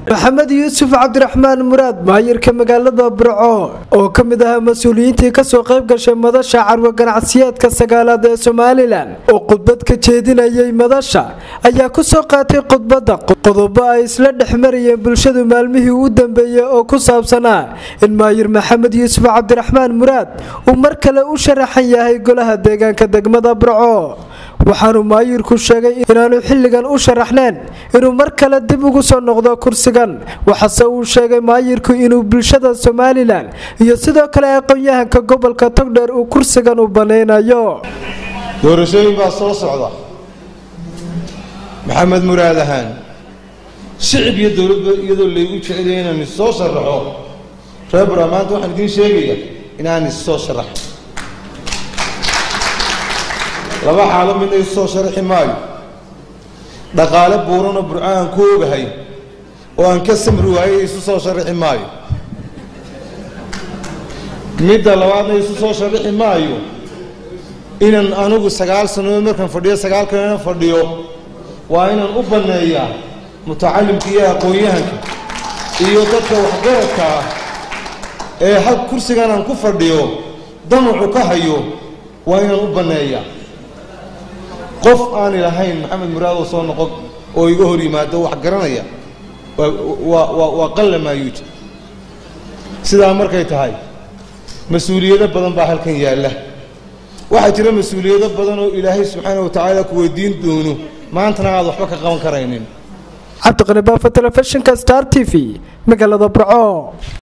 maxamed yuusuf cabdiraxmaan muraad maayirka magaalada burco oo ka mid ahaa mas-uuliyiintii kasoo qayb gashay madasha carwo ganacsiyeedka sagaalaad ee somalilan oo khudbad ka jeedinayay madasha ayaa kusoo qaatay khudbadda qodobo ay isla dhexmarayeen bulshadu maalmihii u dambeeyey oo ku saabsanaa in maayir maxamed yuusuf cabdiraxmaan muraad uu mar kale u sharaxan yahay golaha deegaanka degmada burco waxaanu maayirku sheegay inaanu xilligan u sharaxneen inuu mar kale dib ugu soo noqdo kursigan waxaase uu sheegay maayirku inuu bulshada somalilan iyo sidoo kale aqoon-yahanka gobolka togdheer uu kursigan u banaynayo doorashooyin baa soo socda maxamed muraad ahaan shicib iyo dowladba iyadoo laygu jecelaya inaan is soo sharaxo reer bura maanta waxaan idiin sheegaya inaan is soo sharaxo laba xaalo midna isu soo sharaxi maayo dhaqaale buuranoo burco aan ku ogahay oo aan ka samri waayay isu soo sharaxi maayo midda labaadna isu soo sharaxi maayo inaan anigu sagaal sannadood markaan fadhiyo sagaal kalena fadhiyo waa inaan u banneeyaa mutacalimka iyo aqoon-yahanka iyo dadka waxgaradka ah ee hal kursigan aan ku fadhiyo damacu ka hayo waa inaan u banneeyaa qof aan ilahayn maxamed muraadoo soo noqon oo iga hor yimaado wax garanaya waa qalla maayuuja sidaa markay tahay mas-uuliyado badan baa halkan yaalla waxaa jira mas-uuliyado badan oo ilaahay subxaana wa tacaala ku weydiin doono maantana aad waxba ka qaban karaynin cabdiqani baafo telefishinka star t v magaalada burco